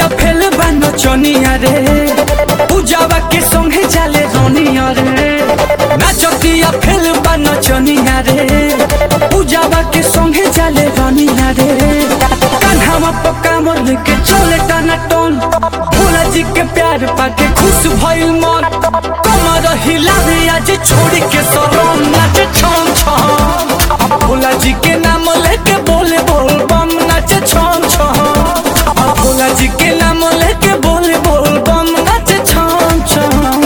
नाचतिया fail बनो चनिया रे पूजावा के संगे जाले रोनिया रे नाचतिया फेल बनो चनिया रे पूजावा के संगे जाले रोनिया रे कान्हावा पक्का मोर के चले टाना टोन भोला जी के प्यार पाके खुश भइल मन कमर हिलावे आज छोड़ के सरम नाचे छम छम भोला जी के नाम लेके बोले बोल बम नाचे छम छम भोला जी के नाम लेके बोले बोल बम नाचे छम छम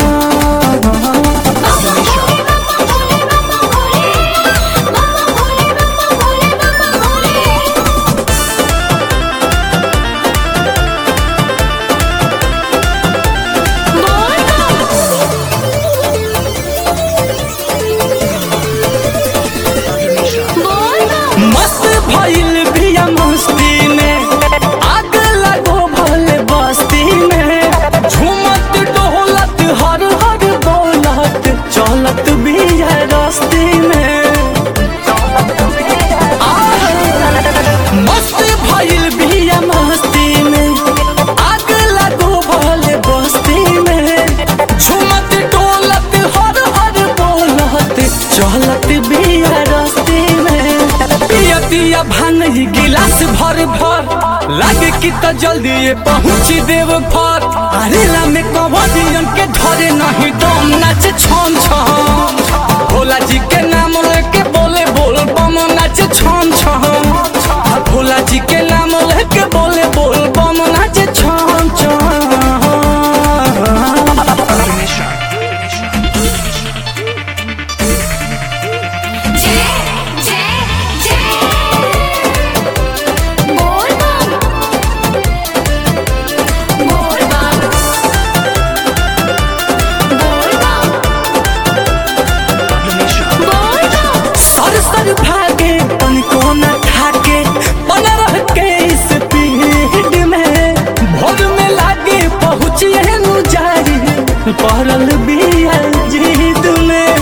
मस्त भइल बिया मस्ती में आग लगो भले बस्ती में झूमत डोलत हर हर बोलत चलत बिया रस्ती में आह, मस्त भइल बिया मस्ती में आग लगो भले बस्ती में झूमत डोलत हर हर बोलत चलत बिया रस्ती में पिया पिया भांग ही गिलास भर भर लागे कि तो जल्दी ये पहुंची देव घर अरेला में कवरियन के धरे नहीं दम नाचे छम छम भोला जी के नाम लेके बोले बोल बम नाचे छम छम भोला जी के नाम लेके बोले बोल बम नाचे छम छम जय जय जय बोल बम बोल बम बोल बम बोल बम सर सर भागे तनिको न ठाके बन रह के इस पीढ़ में भोर में लागे पहुँचिए नु जारी पड़ल बिया जीत में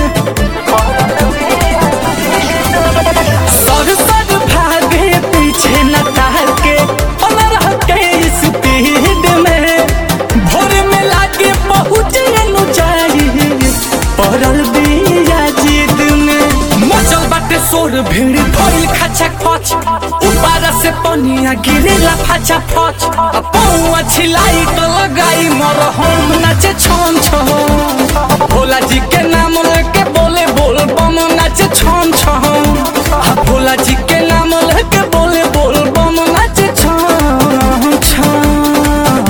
सर सर भागे पीछे न ताके बन रह के इस पीढ़ में भोर में लागे पहुँचिए नु जारी पड़ल बिया जीत में मचल बाटे सोर भीड़ भइल खाचा खच ऊपर से पनिया गिरेला फाचा फच आ पौआ छिलाई तो लगाई मर हम नाचे छम छम भोला जी के नाम लेके बोले बोल बम नाचे छम छम आ भोला जी के नाम लेके बोले बोल बम नाचे छम छम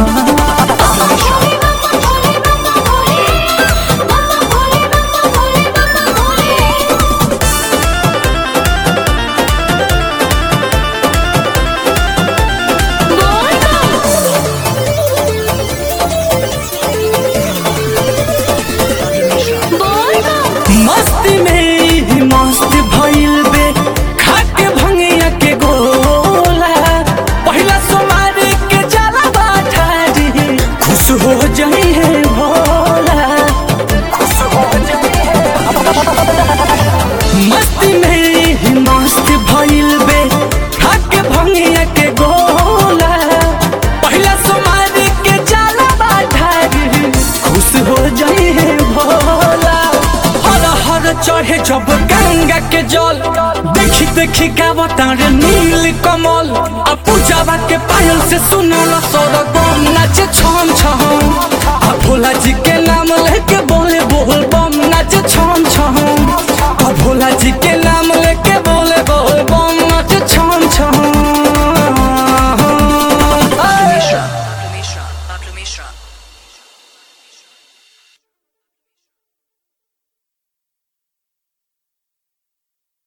मस्ती में ही मस्त भइल बे खाके भंगिया के गोला पहिला सोमारी के जाला बाठारी खुश हो जाई है भोला खुश हो जाई मस्ती में ही मस्त भइल बे खाके भंगिया के गोला पहिला सोमारी के जाला बाठारी खुश हो जाई है भोला हर हर चढ़े जब गंगा के जल देखी देखी गावतार नील कमल आ पूजावा के पायल से सुनल सौरगम नाचे